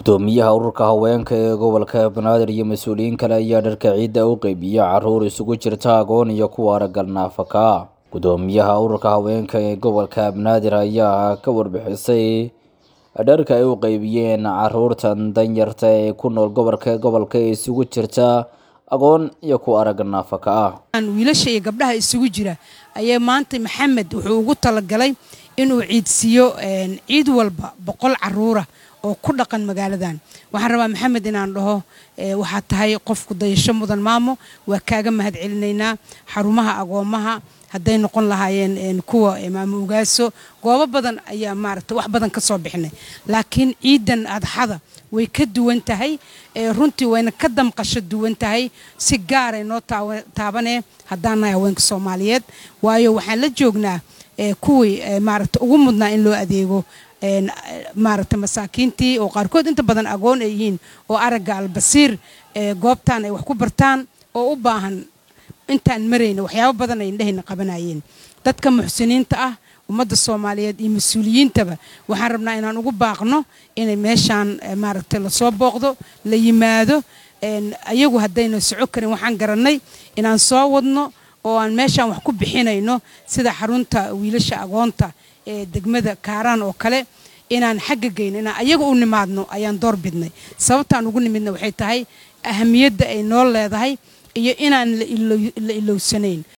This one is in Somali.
gudoomiyaha ururka haweenka ee gobolka banaadir iyo mas-uuliyiin kale ayaa dharka ciidda u qeybiya caruur isugu jirta agoon iyo kuwa aragal naafaka ah gudoomiyaha ururka haweenka ee gobolka banaadir ayaa ka warbixisay dharka ay u qeybiyeen caruurtan danyarta ee ku nool gobolka gobolka ee isugu jirta agoon iyo kuwa aragal naafaka ah wiilasha iyo gabdhaha isugu jira ayaa maanta maxamed wuxuu ugu talagalay inuu ciidsiiyo ciid walba boqol caruura oo ku dhaqan magaaladan waxaan rabaa maxamed inaan dhaho waxaad tahay qofku dayasho mudan maamo waa kaaga mahad celinaynaa xarumaha agoomaha hadday noqon lahaayeen kuwa maamo ugaaso goobo badan ayaa maaragta wax badan ka soo bixinay laakiin ciidan adxada way ka duwan tahay runtii wayna ka damqasho duwan tahay si gaaray noo taabanee haddaan nahay haweenka soomaaliyeed waayo waxaan la joognaa kuwii maaragta ugu mudnaa in loo adeego maaragta masaakiintii oo qaarkood inta badan agoon ay yihiin oo aragga albasiir goobtaan ay wax ku bartaan oo u baahan intaan marayna waxyaabo badan ay indhahayna qabanayeen dadka muxsiniinta ah ummadda soomaaliyeed iyo mas-uuliyiintaba waxaan rabnaa inaan ugu baaqno inay meeshaan maaragta lasoo booqdo la yimaado ayagu haddayna soco karin waxaan garannay inaan soo wadno oo aan meeshaan wax ku bixinayno sida xarunta wiilasha agoonta ee degmada kaaraan oo kale inaan xagga geyno inaan ayaga u nimaadno ayaan door bidnay sababtaan ugu nimidna waxay tahay ahamiyadda ay noo leedahay iyo inaan la ilowsanayn